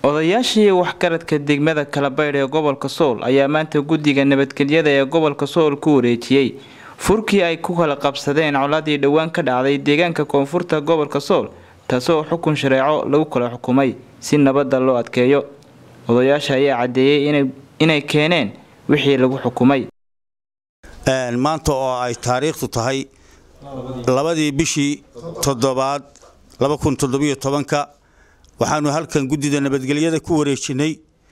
odayaashii waxgaradka degmada kalabaydh ee gobolka sool ayaa maanta guddiga nabadgelyada ee gobolka sool ku wareejiyey furkii ay ku kala qabsadeen coladii dhowaan ka dhacday deegaanka koonfurta gobolka sool taasoo xukun shareeco lagu kala xukumay si nabadda loo adkeeyo odayaasha ayaa caddeeyey inay keeneen wixii lagu xukumay maanta oo ay taariikhdu tahay labadii bishii toddobaad ka waxaanu halkan guddida nabadgelyada ku wareejinay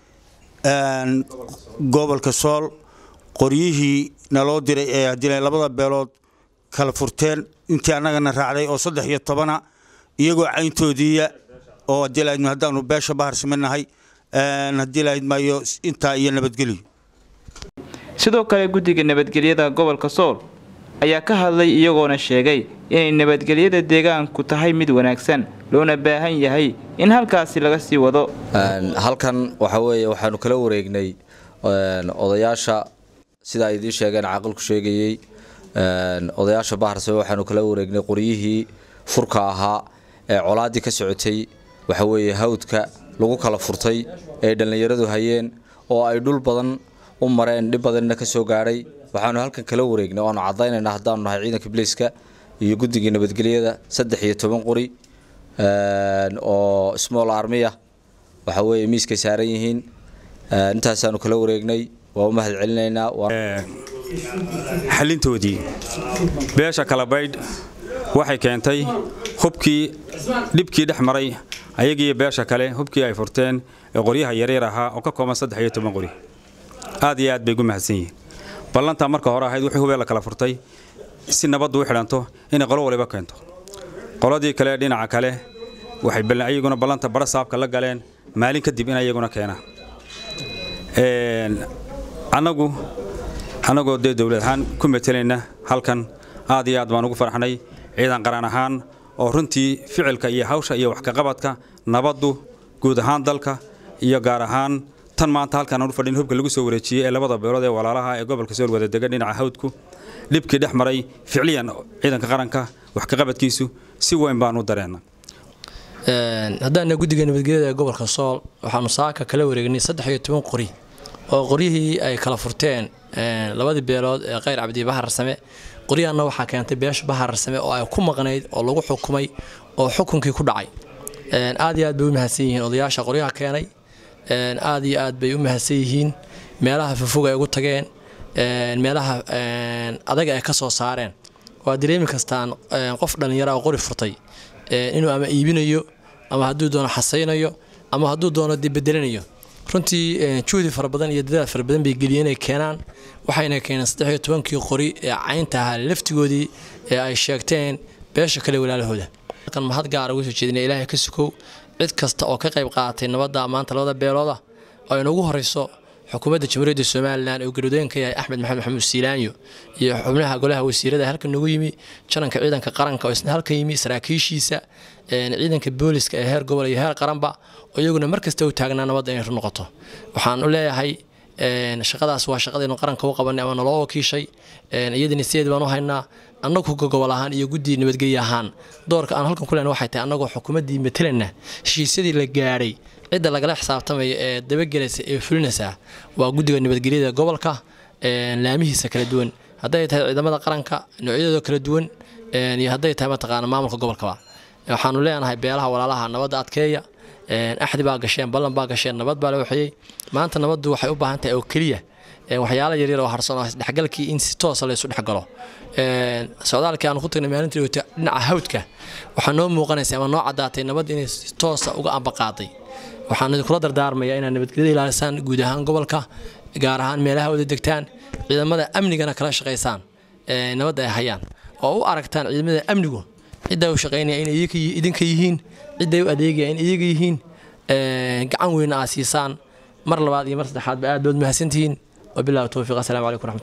gobolka sool qoryihii naloo diray ee haddii labada beelood kala furteen intii annagana raacday oo saddex iyo tobana iyagoo cayntoodiiya oo haddii lahayd haddaanu beesha bahar siminahay haddii lahayd maayo intaa iyo nabadgelyo sidoo kale guddiga nabadgelyada gobolka sool ayaa ka hadlay iyagoona sheegay inay nabadgelyada deegaanku tahay mid wanaagsan loona baahan yahay in halkaasi laga sii wado halkan waxa weeye waxaanu kala wareegnay odayaasha sida ay idiin sheegeen caaqilku sheegayey odayaasha baharsame waxaanu kala wareegnay qoryihii furka ahaa ee colaaddii ka socotay waxa weeye hawdka lagu kala furtay ee dhallinyaradu hayeen oo ay dhul badan u mareen dhib badanna ka soo gaadhay waxaanu halkan kala wareegnay o aanu caddaynayna haddaanu nahay ciidanka biliiska iyo guddigii nabadgelyada saddex iyo toban qori oo small armiya waxa weeye miiskay saaran yihiin intaasaanu kala wareegnay waa u mahad celinaynaa xalintoodii beesha kalabaydh waxay keentay hubkii dhibkii dhex maray ayagiiyo beesha kale hubkii ay furteen ee qoryaha yaryar ahaa oo ka kooban saddex iyo toban qori aad iyo aad bay ugu mahadsan yihiin ballantaa marka hore ahayd wixii hubee la kala furtay si nabaddu u xidhanto inay qolo waliba keento qoladii kale dhinaca kale waxay ayaguna ballanta bara saabka la galeen maalin kadib in ayaguna keenaan annagu annagoo dee dowlad ahaan ku matelayna halkan aad iyo aad baan ugu farxnay ciidan qaran ahaan oo runtii ficilka iyo hawsha iyo waxkaqabadka nabaddu guud ahaan dalka iyo gaar ahaan tan maanta halkaan aanu fadhin hubka lagu soo wareejiyey ee labada beelood ee walaalaha ee gobolka sool wada degan dhinaca hawdku dhibkii dhex maray ficliyan ciidanka qaranka wax kaqabadkiisu si weyn baanu dareena haddaana guddiga nabadgelyada ee gobolka sool waxaanu saaka kala wareegnay saddex iyo toban qori oo qoryihii ay kala furteen labadii beelood ee kheyr cabdi baharsame qoryahanna waxaa keentay beesha baharsame oo ay ku maqnayd oo lagu xukumay oo xukunkii ku dhacay aad iyo aad bay u mahadsan yihiin odayaasha qoryaha keenay aad iyo aad bay u mahadsan yihiin meelaha fofog ay ugu tageen meelaha adaga ay ka soo saareen waa dareemi kastaan qof dhallinyara oo qori furtay inuu ama iibinayo ama hadduu doono xasaynayo ama hadduu doono debedelinayo runtii juhdi fara badan iyo dadaal fara badan bay geliyeen inay keenaan waxayna keeneen saddex iyo tobankii qori ee caynta ahaa laftigoodii ee ay sheegteen beesha kale walaalahooda halkan mahad gaara uga soo jeedina ilaahay ka sukow cid kasta oo ka qayb qaadatay nabadda maanta labada beelooda oo inagu horeyso xukuumadda jamhuuriyadda somalilan oo garodooyinka yahay axmed maxamed maxamuud siilaanyo iyo xubnaha golaha wasiirada halkan nagu yimi jananka ciidanka qaranka oo isna halkan yimi saraakiishiisa ciidanka booliska ee heer gobol iyo heer qaranba oo iyaguna markasta u taagnaa nabadda inay run noqoto waxaan u leeyahay shaqadaas waa shaqadaynu qaranka u qabanay ama naloo wakiishay iyadana sideed baan u haynaa annagu gogobol ahaan iyo guddii nabadgelye ahaan doorka aan halkan ku lehna waxay tahay annagoo xukuumaddii matalanna heshiisyadii la gaadhay cidda lagala xisaabtamaya ee dabagelaysa ee fulinaysa waa guddiga nabadgelyada gobolka laamihiisa kala duwan hadday tahay ciidamada qaranka noocyadooda kala duwan iyo hadday tahay mataqaana maamulka gobolkaba waxaanu leenahay beelaha walaalaha nabadda adkeeya axdi baa gasheen ballan baa gasheen nabad baa la waxeeyey maanta nabaddu waxay u baahan tahay oo keliya waxyaala yaryar oo harsan oo isdhexgalkii in si toosa laysu dhexgalo socdaalkii aanu ku tagnay maalintii wata dhinaca hawdka waxaa noo muuqanaysa ama noo caddaatay nabad inay si toosa uga ambaqaaday waxaan idinkula dardaarmayaa inaad nabadgelyada ilaalisaan guud ahaan gobolka gaar ahaan meelaha wada degtaan ciidamada amnigana kala shaqaysaan nabadda ay hayaan oo u aragtaan ciidamada amnigu ciddaa u shaqaynaya inay idinka yihiin cidday u adeegaya in iyaga yihiin gacan weyna aad siisaan mar labaad iyo mar saddexaadba aad baad mahadsantihiin wabillahi towfiiq assalaamu calaykum raxmat